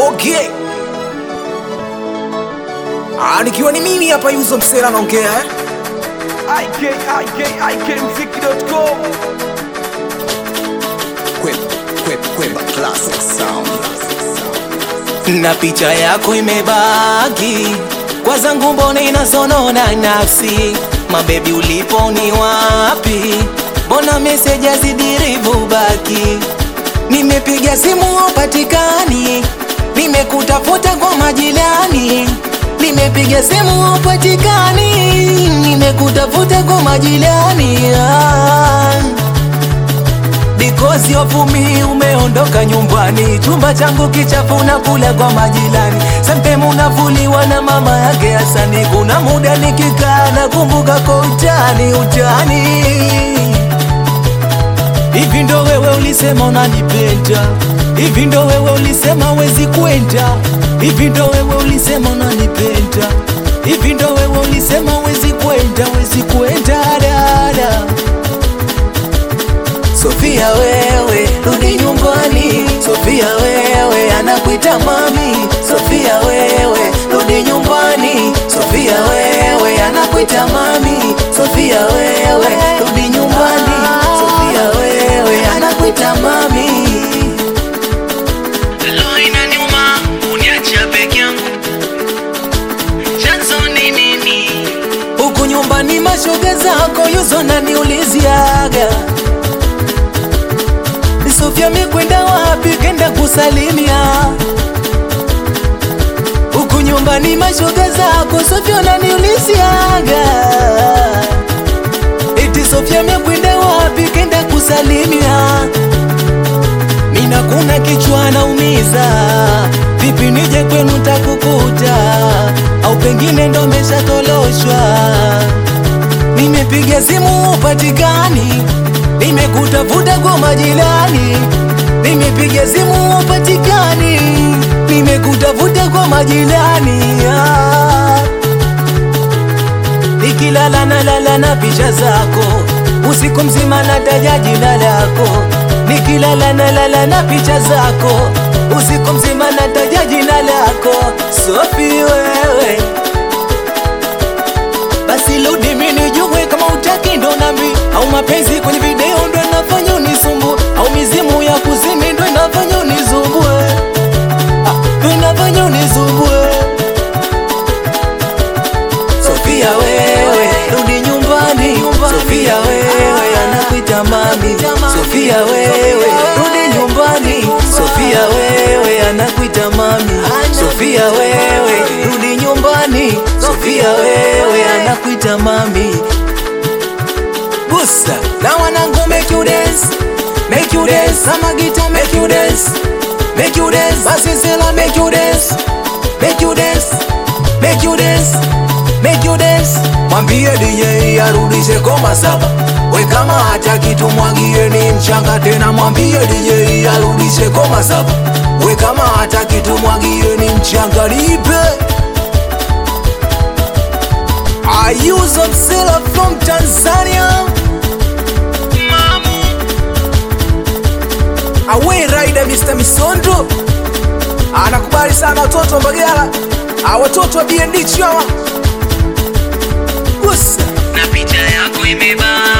Okay. Ah, nikiwa ni mimi hapa Yuzo Msela naongea eh? ikikikmziki.com na picha yako imebaki kwa zangu, mbona inasonona nafsi? Mabebi, ulipo ni wapi? Mbona meseji hazidiribu baki? Nimepiga simu upatikani, nimekutafuta kwa majirani. Nimepiga simu upatikani, nimekutafuta kwa majirani ah. Because of me umeondoka nyumbani, chumba changu kichafu na kula kwa majirani. Sometime unavuliwa na mama yake Hasani, kuna muda nikikaa nakumbuka kwa utani utani. Hivi ndo wewe ulisema unanipenda, hivi ndo wewe ulisema wezi kwenda, hivi ndo wewe ulisema unanipenda, hivi ndo wewe ulisema wezi kwenda, wezi kwenda dada. Sofia wewe, rudi nyumbani. Sofia wewe, anakuita mami. Sofia wewe, rudi nyumbani. Sofia wewe, anakuita mami. Sofia wewe, rudi nyumbani. Sofia wewe, anakuita mami. Lo, inaniuma uniacha peke yangu, chanzo ni nini? Huku nyumbani mashoga zako yuzo naniuliziaga Sofia mekwenda wapi? Kenda kusalimia huku nyumbani mashoga zako Sofia naniuliziaga eti Sofia mekwenda wapi? Kenda kusalimia Mina kuna kichwa naumiza, vipi nije kwenu takukuta, au pengine ndo meshatoloshwa. Nimepiga simu upatikani, nimekutafuta kwa majirani. Nimepiga simu upatikani, nimekutafuta kwa majirani ah. Nikilala nalala na picha zako, usiku mzima nataja jina lako. Nikilala nalala na picha zako, usiku mzima nataja jina lako. Sofi wewe, basi rudi mimi nijue kama utaki ndo nami, au mapenzi kwenye video ndo inafanya unisumbue, au mizimu ya kuzini ndo inafanya unisumbue, ah, ndo inafanya unisumbue. Sofia wewe, rudi nyumbani. Sofia wewe, anakuita mami. Sofia wewe, rudi nyumbani. Sofia wewe, anakuita mami. Sofia wewe, rudi nyumbani. Sofia wewe, anakuita mami. Busa, na wanangu make you dance, make you dance. Sama gita make you dance, make you dance. Basi sela make you dance, make you dance, make you dance, make you dance. Mwambie DJ arudishe koma saba, we kama hataki tumwagie ni mchanga tena. Mwambie DJ arudishe koma saba, we kama hataki tumwagie ni mchanga. Nipe Ayuzo Msela from Tanzania, Mamu, Awe Rider Mr. Misondo anakubali sana watoto wa Mbagala, ah, watoto wa BND Chawa. Gusa na picha yako imebaki